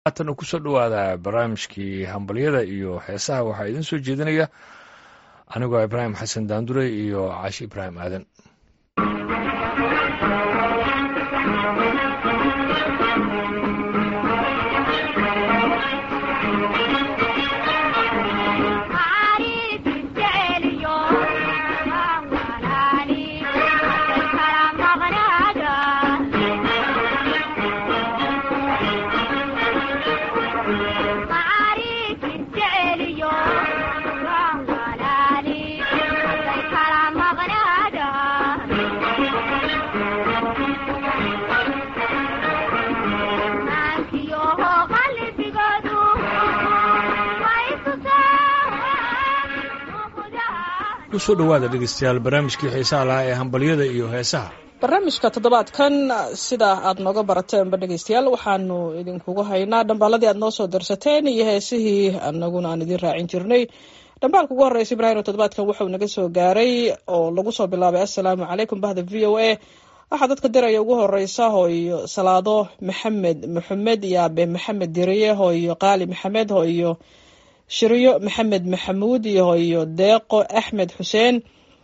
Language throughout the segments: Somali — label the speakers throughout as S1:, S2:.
S1: haatan kusoo dhowaada barnaamijkii hambalyada iyo heesaha waxaa idiin soo jeedinaya anigoo ibraahim xasan daandure iyo caashi ibraahim aadan kusoo dhowaada dhegeystayaal barnaamijkii xiisaha lahaa ee hambalyada iyo heesaha
S2: barnaamijka toddobaadkan sida aad nooga barateenba dhegeystayaal waxaanu idinkugu haynaa dhambaaladii aad noo soo darsateen iyo heesihii anaguna aan idiin raacin jirnay dhambaalka ugu horreysa ibraahim toddobaadkan wuxuu naga soo gaaray oo lagu soo bilaabay assalaamu calaykum bahda v o a waxaa dadka diraya ugu horeysa hooyo salaado maxamed maxamed iyo abe maxamed diriye hooyo qaali maxamed hooyo shiryo maxamed maxamuud iyo hooyo deeqo axmed xuseen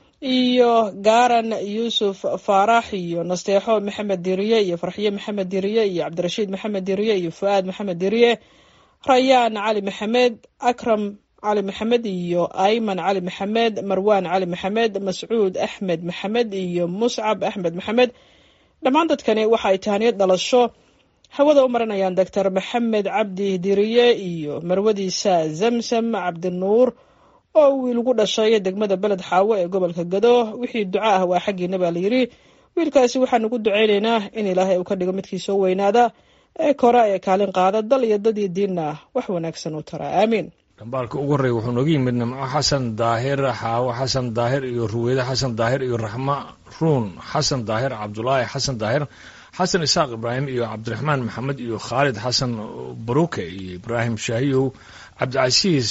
S2: iyo gaaran yuusuf faarax iyo nasteexo maxamed diriye iyo farxiye maxamed diriye iyo cabdirashiid maxamed diriye iyo fu-aad maxamed diriye rayaan cali maxamed akram cali maxamed iyo ayman cali maxamed marwaan cali maxamed mascuud axmed maxamed iyo muscab axmed maxamed dhammaan dadkani waxa ay tahaniyad dhalasho hawada u marinayaan doctor maxamed cabdi diriye iyo marwadiisa zamsam cabdinuur oo wiil ugu dhashay degmada beled xaawo ee gobolka gado wixii duco ah waa xaggiina baa layidhi wiilkaasi waxaan ugu ducaynaynaa in ilaahay uu ka dhigo midkii soo weynaada ee kora ee kaalin qaada dal iyo dadii diinna wax wanaagsan u tara aamiin
S1: dhambaalka ugu horreeya wuxuu nooga yimid nimco xasan daahir xaawo xasan daahir iyo ruweyde xasan daahir iyo raxma ruun xasan daahir cabdulaahi xasan daahir xasan isaaq ibraahim iyo cabdiraxmaan maxamed iyo khaalid xasan baruke iyo ibraahim shaahiyow cabdicasiis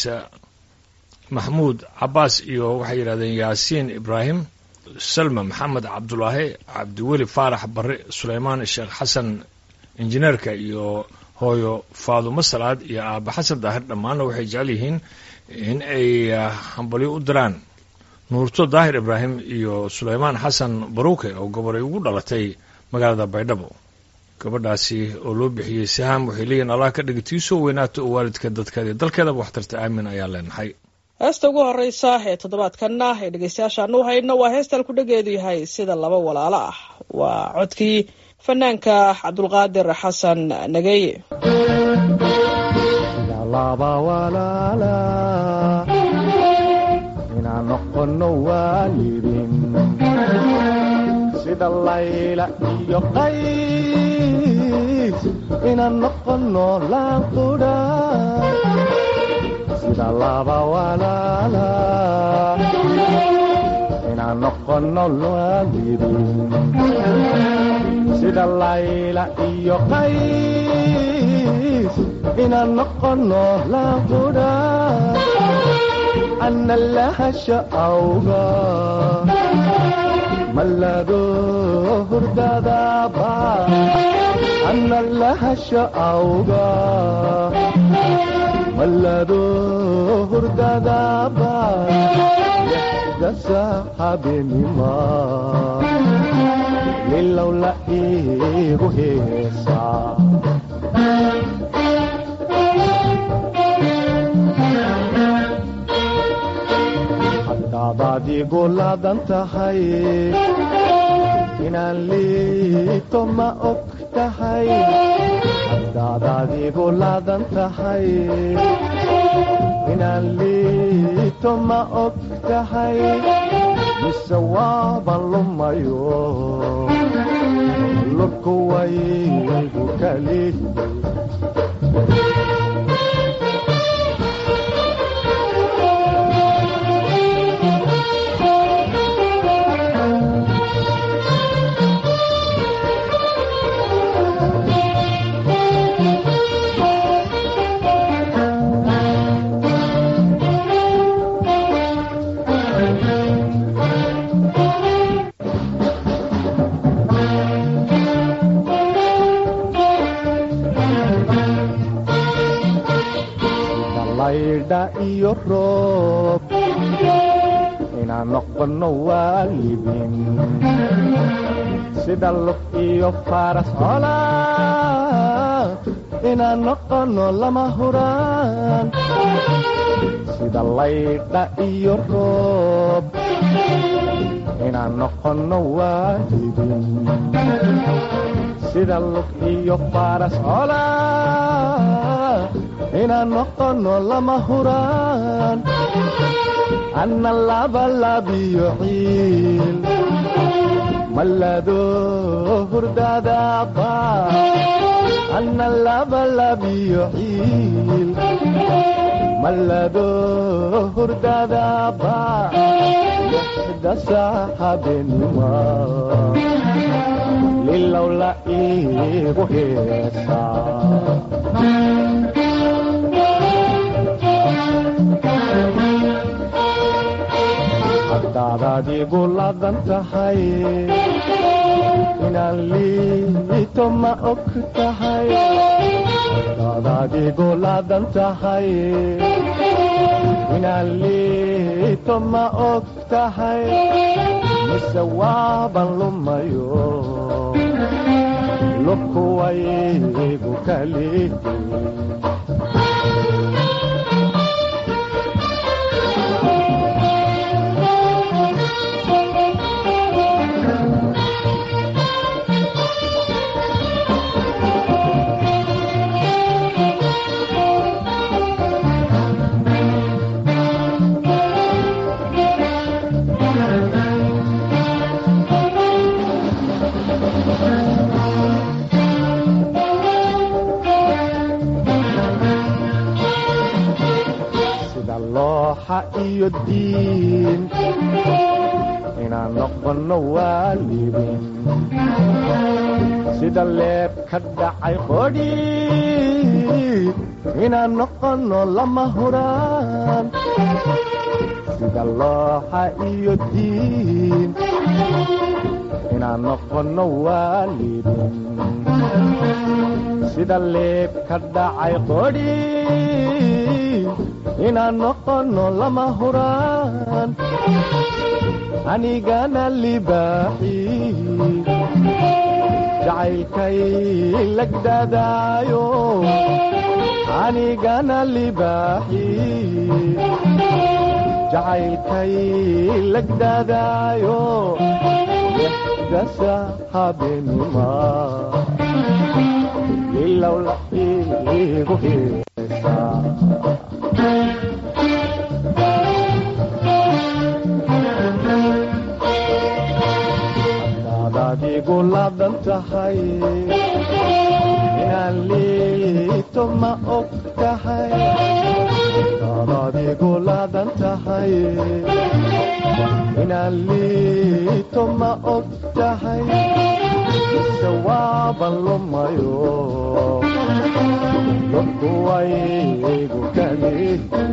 S1: maxmuud cabaas iyo waxay yidhahdeen yaasiin ibraahim salma maxamed cabdulaahi cabdiweli faarax barre suleymaan sheekh xasan injineerka iyo hooyo faadumo salaad iyo aaba xasan daahir dhammaanna waxay jecel yihiin in ay hambalyo u diraan nuurto daahir ibraahim iyo suleymaan xasan baruke oo gobolay ugu dhalatay magaalada baydhabo gabadhaasi oo loo bixiyey saham waxay leeyihin allah ka dhigi tii soo weynaato oo waalidka dadkeeda dalkeedaba waxtarta aamin ayaa leenahay
S2: heesta ugu horeysa ee toddobaadkanna ee dhegeystayaashaan u hayno waa heestaan ku dhageedu yahay sida laba walaalo ah waa codkii fanaanka cabdulqaadir xasan nageye
S3: sida layla iyo qays inaan noqono laanqudha sida laba walaala inaan noqono waalidin sida layla iyo qays inaan noqono laanqudha ana lahasha awga mallado hurdadaba ana lahasha awga mallado hurdadaba dasa habenima lilow la iigu heesaa hadaad igu laadan tahay inaan liito ma og tahay haddaadaad igu laadan tahay inaan liito ma og tahay mise waaban lumayo lurku waygu kali laydha iyo roob inaan noqono waalidin sida lug iyo faras cola inaan noqono lama huraan sida laydha iyo roob inaan noqono waalidin sida lug iyo faras cola inaan noqono lama huraan anna labalabiyo ciil mallado hurdadaaba anna labalabiyo ciil mallado hurdadaaba lixda saaxabenima lilowla iigu heesaa haddaad adigu ladan tahay inaan liito ma og tahay haddaad adigu ladan tahay inaan liito ma og tahay mise waaban lumayo lubkuwaygu kalihi sida looxa iyo diin inaan noqono waalidin sida leeb ka dhacay qodhi inaan noqono lama huraan sida looxa iyo diin inaan noqono waalidin sida leeb ka dhacay qodhi inaan noqono lama huraan anigana libaaxi jacaylkay lagdadaayo anigana libaaxi jacaylkay lagdadaayo dasa habenima ilowla igu heesaa haddaad adigu ladan tahay inaan liito ma og tahay haddaad adigu ladan tahay inaan liito ma og tahay mise waaban lumayo lubkuwaygu kalihi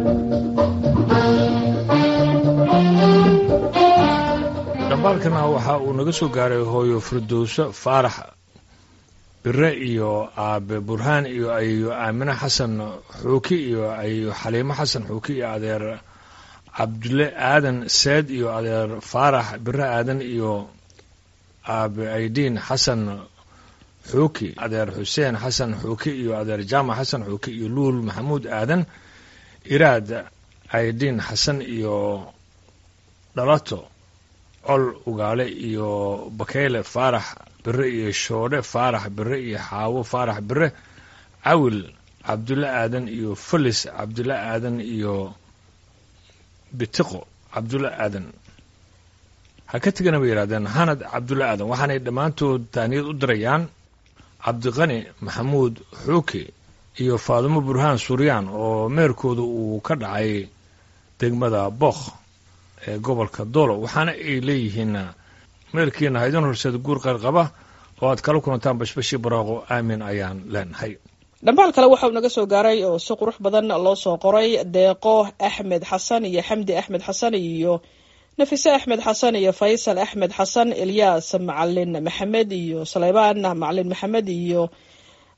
S1: dhambaalkana waxa uu naga soo gaaray hooyo firdowso faarax bire iyo aabe burhaan iyo ayo aamine xasan xuuki iyo ayo xaliimo xasan xuuki iyo adeer cabdulle aadan seed iyo adeer faarax bire aadan iyo aabe aydiin xasan xuuki adeer xuseen xasan xuuki iyo adeer jaamac xasan xuuki iyo luul maxamuud aadan iraad aydiin xasan iyo dhalato col ugaale iyo bakeyle faarax bire iyo shoodhe faarax bire iyo xaawo faarax bire cawil cabdulle aadan iyo felis cabdulle aadan iyo bitiqo cabdulle aadan ha ka tegana bay yidhahdeen hanad cabdulle aadan waxaanay dhammaantood taaniyad u dirayaan cabdiqani maxamuud xuuki iyo faadumo burhaan suryaan oo meerkooda uu ka dhacay degmada bookh ee gobolka doolo waxaana ay leeyihiin meelkiina haydin horseed guur qayrqaba oo aad kala kulantaan bashbashii baraaqo aamin ayaan leenahay
S2: dhambaal kale waxauu naga soo gaaray oo si qurux badan loo soo qoray deeqo axmed xasan iyo xamdi axmed xasan iyo nafise axmed xasan iyo faysal axmed xasan ilyaas macalin maxamed iyo saleybaan macalin maxamed iyo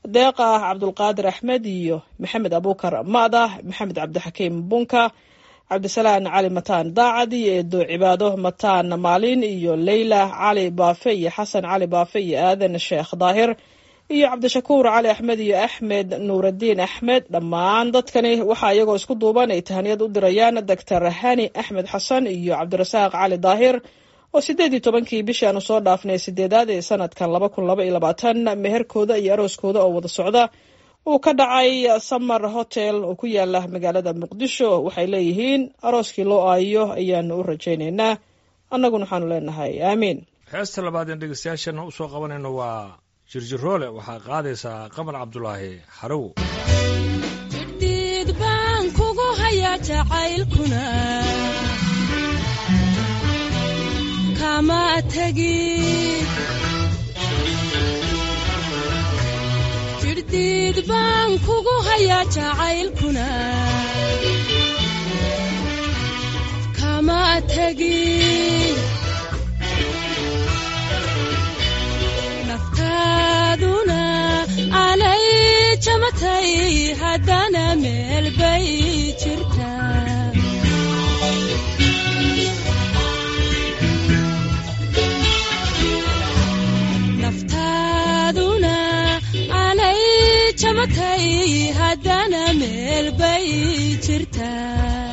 S2: deeqa cabdulqaadir axmed iyo maxamed abuukar maadah maxamed cabdixakiim bunka cabdisalaan cali mataan daacad iyo eedo cibaado mataan maalin iyo leyla cali baafe iyo xasan cali baafe iyo aadan sheekh daahir iyo cabdishakuur cali axmed iyo axmed nuuraddiin axmed dhammaan dadkani waxaa iyagoo isku duuban ay tahaniyad u dirayaan doctor hani axmed xasan iyo cabdirasaaq cali daahir oo sideed iyo tobankii bishii aanu soo dhaafnay sideedaad ee sanadkan laba kun laba iyo labaatan meherkooda iyo arooskooda oo wada socda uu ka dhacay summer hotel oo ku yaala magaalada muqdisho waxay leeyihiin arooskii loo aayo ayaanu u rajaynaynaa annaguna waxaanu leenahay aamiin
S1: heesta labaad een dhegeystayaashana usoo qabanayno waa jirjiroole waxaa qaadaysaa qamar cabdulaahi xarow
S4: jidhiid baan kugu hayaa jacaylkuna kama tegid jidhdiid baan kugu hayaa jacaylkuna kama tegid naftaaduna alay jamatay haddana meel bay jirtaa naftaaduna alay jamatay haddana meel bay jirtaa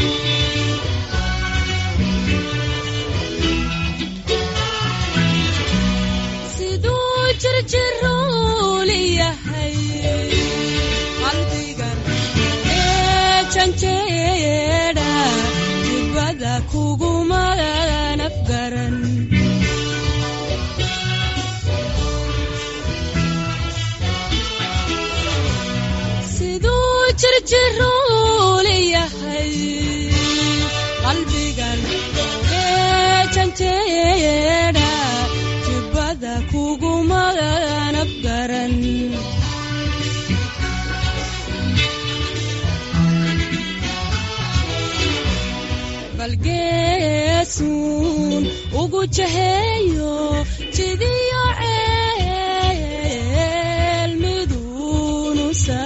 S4: siduu jirjiruul yahay qalbigan ee janjeedha jibada kuguma nafgaran siduu jirjiruul yahay qalbigan ee janjeedha jibada kuguma nafgaran balgeesuun ugu jaheeyo jidiyo ceel miduunusa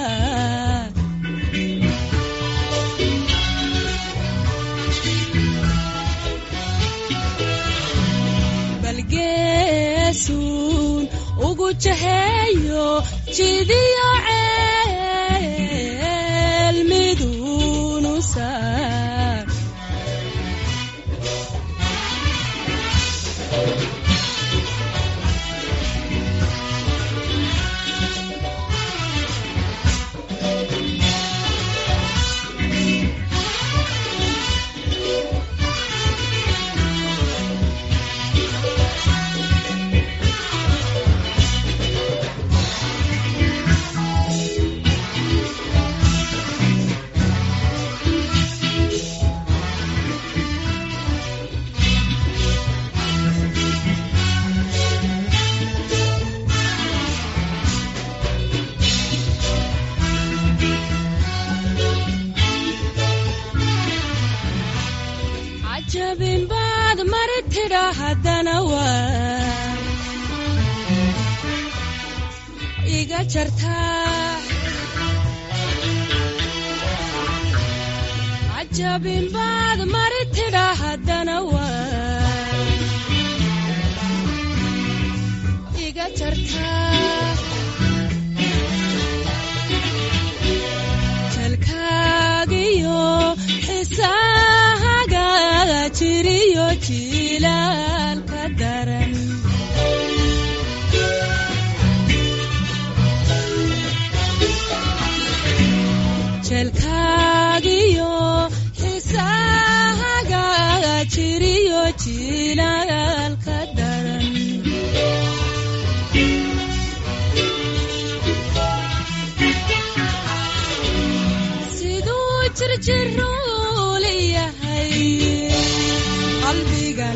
S4: balgeesuun ugu jaheeyo jidiyo ceel miduunusa cajabin baad mari tidha haddana waa iga jartaa cajabin baad mari tidha haddana waa iga jartaa jalkaagiyo xisahaga jiriyo jilaalka daran jelkaagiyo xisahaga jiriyo jilaalka daran siduu jirjiruul yahay qalbigan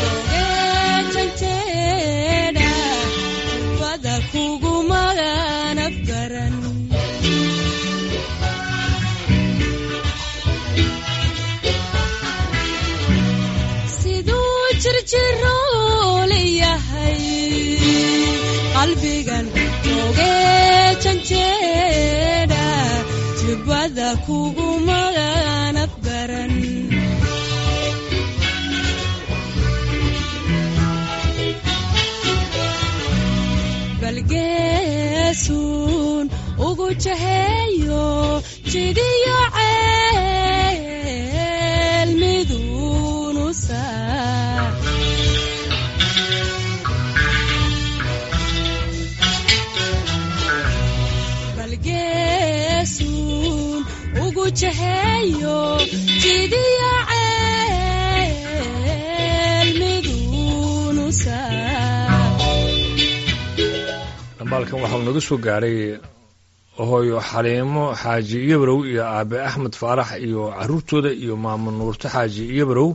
S4: ogeejanteedha bada kuguma nafgaran siduu jirjiruul yahay qalbigan ogeejanteedha bulshada kugumaganab garan balgeesuun ugu jaheeyo jidiyo ceel miduunu saa balgeesuun ugu jaheeyo jidiyo ceel miduunu saa
S1: dhambaalkan waxau naga soo gaaray hooyo xaliimo xaaji iyobarow iyo aabe axmed faarax iyo caruurtooda iyo maamo nuurto xaaji iyobarow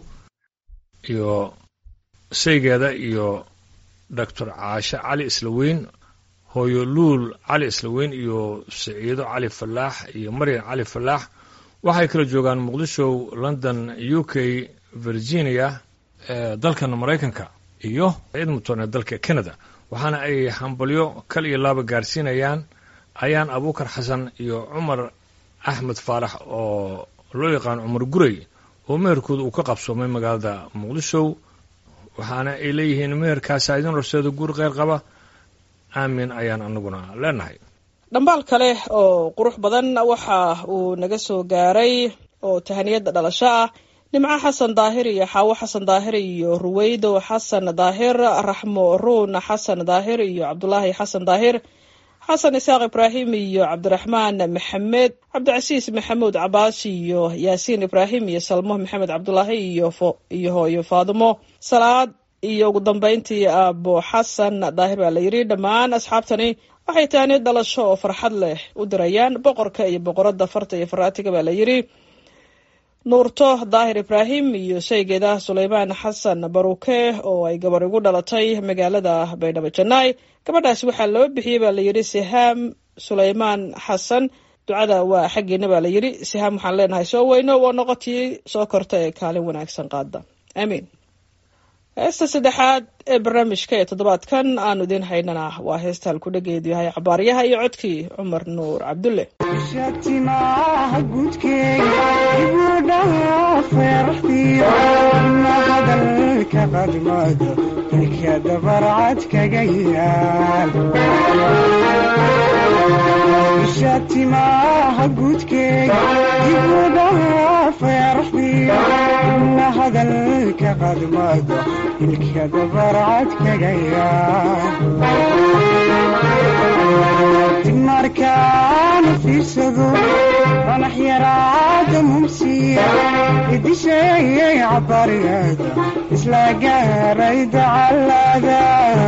S1: iyo saygeeda iyo doctor caashe cali islaweyn hooyo luul cali islaweyn iyo siciido cali falaax iyo maryan cali falaax waxay kala joogaan muqdisho london u k virginia ee dalkan maraykanka iyo edmonton ee dalka canada waxaana ay hambalyo kal iyo laaba gaarsiinayaan ayaan abuukar xasan iyo cumar axmed faarax oo loo yaqaano cumar gurey oo meherkooda uu ka qabsoomay magaalada muqdisho waxaana ay leeyihiin meherkaasa idin horseeda guur kheyr qaba aamin ayaan anaguna leenahay
S2: dhambaal kale oo qurux badan waxa uu naga soo gaaray oo tahaniyada dhalasho ah nimco xasan daahir iyo xaawo xasan daahir iyo ruweydo xasan daahir raxmo ruun xasan daahir iyo cabdulaahi xasan daahir xasan isaaq ibraahim iyo cabdiraxmaan maxamed cabdicasiis maxamuud cabaas iyo yaasiin ibraahim iyo salmo maxamed cabdulaahi iyo iyo hooyo faadimo salaad iyo ugu dambeyntii aabo xasan daahir baa la yidhi dhammaan asxaabtani waxay tahaniyad dhalasho oo farxad leh u dirayaan boqorka iyo boqorada farta iyo faraatiga baa la yidhi nuurto daahir ibraahim iyo shaygeeda suleymaan xasan baruke oo ay gabar igu dhalatay magaalada baydhabo janaay gabadhaasi waxaa loo bixiyey baa layidhi sihaam suleymaan xasan ducada waa xaggeena baa layidhi sihaam waxaan leenahay soo weyno waa noqotii soo korta ee kaalin wanaagsan qaada aamiin heesta saddexaad ee barnaamijka ee toddobaadkan aanu idiin haynana waa heesta halkudhageedu yahay cabaaryaha iyo codkii cumar nuur cabdulle
S5: shatimaha gudkeega ibudhaha feeraxdiyo ina hadalka qadmado ilka dabarcad kaga yaal shatimaha gudkeega ibudhaha feeraxdiyo ina hadalka qadmado ilka dabarcad kaga yaal markaan fiirsado fanax yaraada mumsiya idisheeyay cabariyada isla gaaray dacalada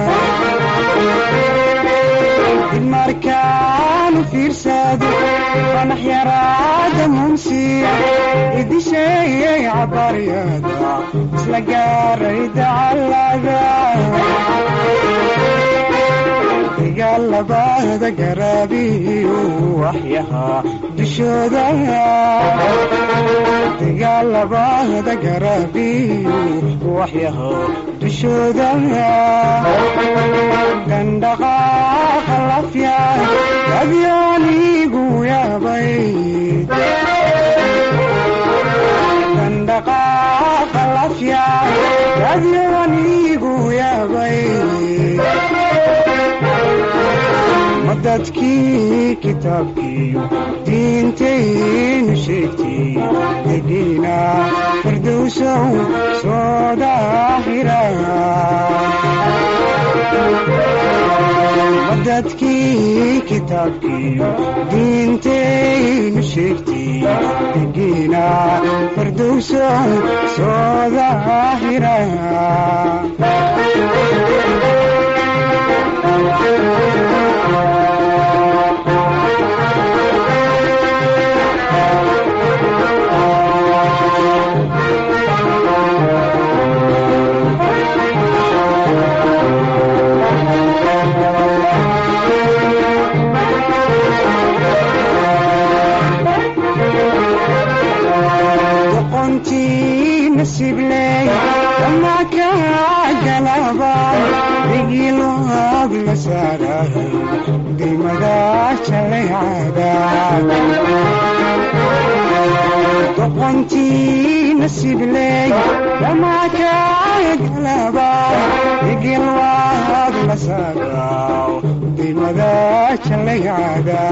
S5: markaan fiirsado fanax yaraada mumsiya idisheeyay cabariyada isla gaaray dacalada dagaalabada garaabiyu waxyahaa dushooda dagaalabada garaabiyu waxyahaa dushooda dandhaqaaqa lafya adyaanigu yaabay dandhaqaaqa lafya adyaanigu yaabay dadkii kitaabkiiyo diintaynu sheegtay degiina firdowsow soo daahira dadkii kitaabkiiyo diintaynu sheegtay degiina firdowsow soo daahira nasibley ama ka galabay digiloog la saaray dimada jalaycada aqoontii nasiibley dhammaakaagalaba igil waad la saagaw dimada jallaycaada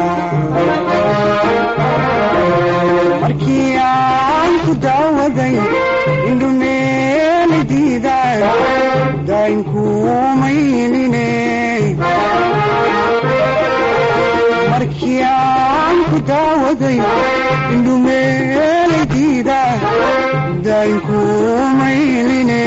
S5: markii aan ku daawaday indhumeeli diidaan daynkuumayline markii aan ku daawaday indhumeeli diidaan daynkuumayline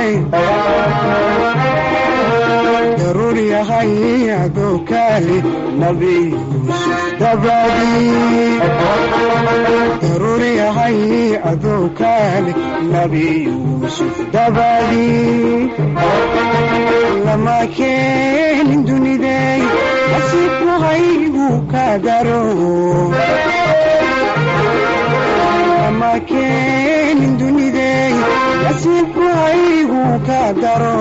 S5: daruur yahay adoo kaali nabi yuusuf dabadii daruur yahay adoo kaali nabi yuusuf dabadii lama keenin dunidey nasiibku haygu ka daro lama keenin dunidey nasiibku haygu ka daro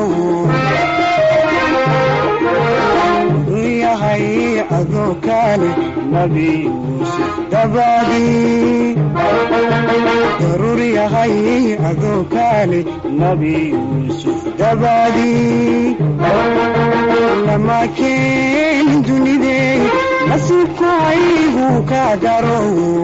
S5: yahay adoo kaale nabi yuusuf dabadii daruur yahay adoo kaale nabi yuusuf dabadii lama keenin dunidey nasiibku haygu ka daro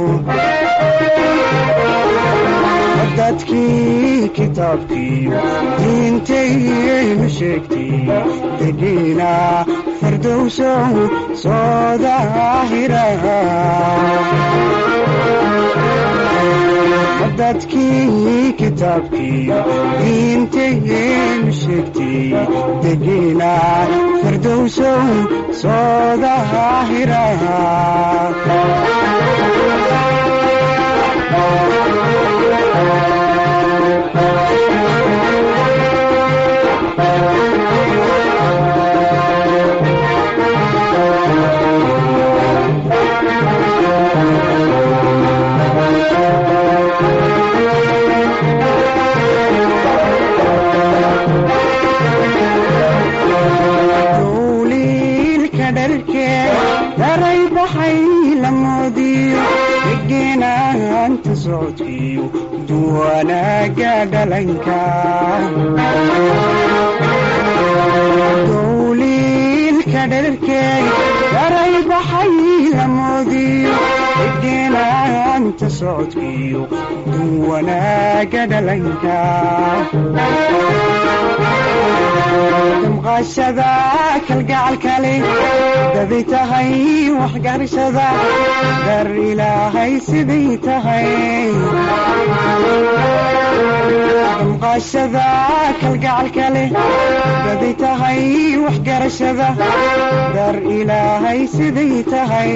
S5: dadkii kitaabkiiyo diintayaynu sheegtay degiina fardowsow soo daahira dadkii kitaabkiiyo diintayaynu sheegtay degiina fardowsow soo daahira dowliilka dharkee daray baxay la moodiyo degenaanta socodkiyo duwanaaga dhalanka dowliilka dharkee daray baxay la moodiyo degenaanta socodkiyo duwanaaga dhalanka damqashada kalgacalkale daday tahay waxgarashada dar ilaahay siday tahay damqashada kalgacalkale daday tahay waxgarashada dar ilaahay siday tahay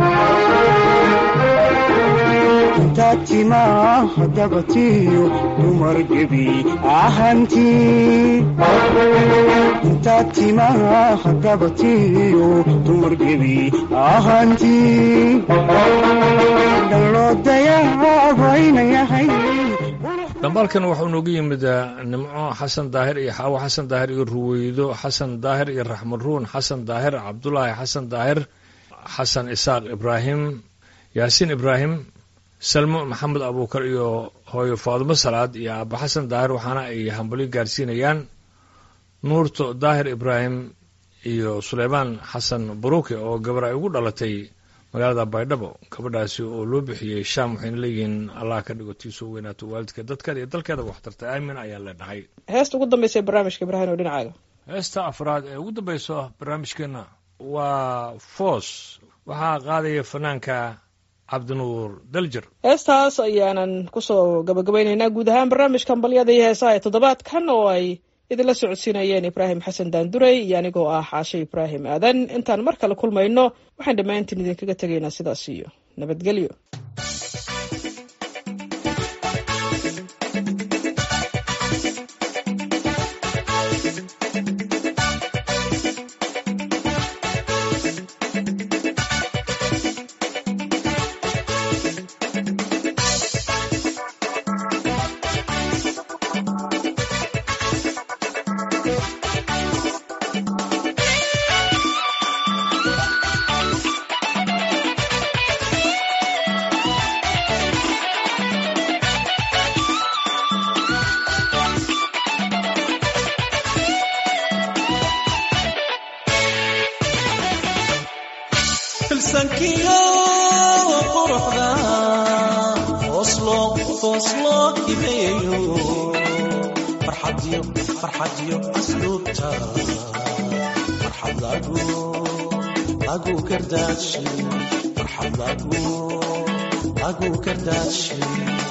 S5: intaad timaa dabatiyo dumar gebi ahantii intaad timaa dabatiyo dumar gebi ahantii dalloo dayaabayna yahay
S1: dambaalkan wuxuu noogu yimid nimco xasan daahir iyo xaawo xasan daahir iyo ruweydo xasan daahir iyo raxmad ruun xasan daahir cabdulaahi xasan daahir xasan isaaq ibraahim yaasiin ibraahim salmo maxamed abuukar iyo hooyo faadumo salaad iyo aaba xasan daahir waxaana ay hambalyo gaarsiinayaan nuurto daahir ibraahim iyo suleymaan xasan baruuke oo gabar ay ugu dhalatay magaalada baydhabo gabadhaasi oo loo bixiyey shaam waxayna leeyihiin allah ka dhigo tiisoo weynaato waalidka dadkeeda iyo dalkeeda waxtarta aamin ayaan leenahay
S2: heesta ugu dambaysa ee barnaamijka ibraahim oo dhinacaaga
S1: heesta afraad ee ugu dambayso barnaamijkeenna waa foos waxaa qaadaya fanaanka cabdinuur daljer
S2: heestaas ayaanan kusoo gabagabaynaynaa guud ahaan barnaamijkan balyada iyo heesaha ee toddobaadkan oo ay idinla socodsiinayeen ibraahim xasan daandurey iyo anigoo ah xaashe ibraahim aadan intaan mar kale kulmayno waxaan dhammaantiin idinkaga tegaynaa sidaas iyo nabadgelyo
S6: foos loo hibeeyo farxadiyo farxadiyo asluubta farxad lagu lagu gardaashi farxad lagu lagu gardaashi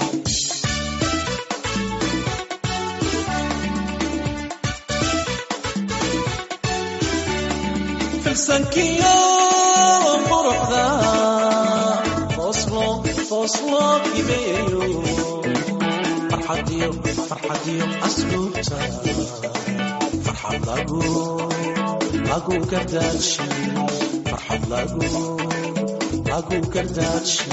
S6: filsankiyo quruxda fooslo fooslo hibeeyo farxadiyo farxadiyo asluubta farxad lagu lagu gardaashi farxad lagu lagu gardaashi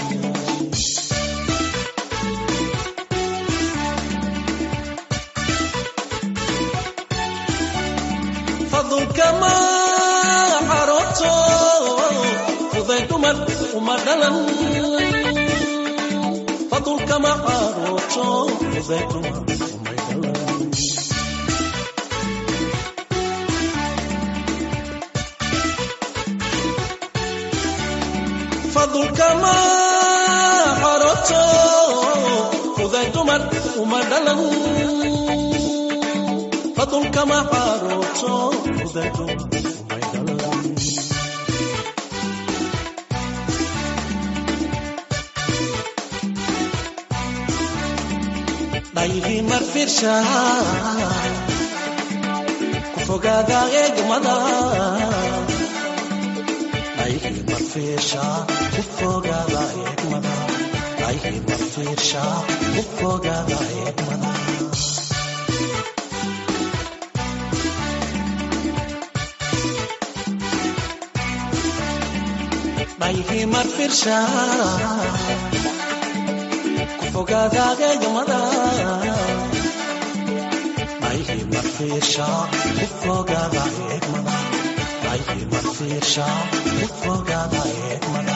S6: fadulkama xarooto fuday dumar uma dhalan fadulkama xarooto fuday dumar umay dhalan fadulkama xarooto fuday dumar uma dhalan fadulkama xarooto fuday dumar umay dhalan dhayhi marfirsha ku fogaada eegmada dhayhi marfirsha ku fogaada eegmada dhayhi marfirsha ku fogaada eegmada dhayhi marfirsha ku fogaada eegmada dhayhi marfirsha ku fogaada eegmada dhayhi marfirsha ku fogaada eegmada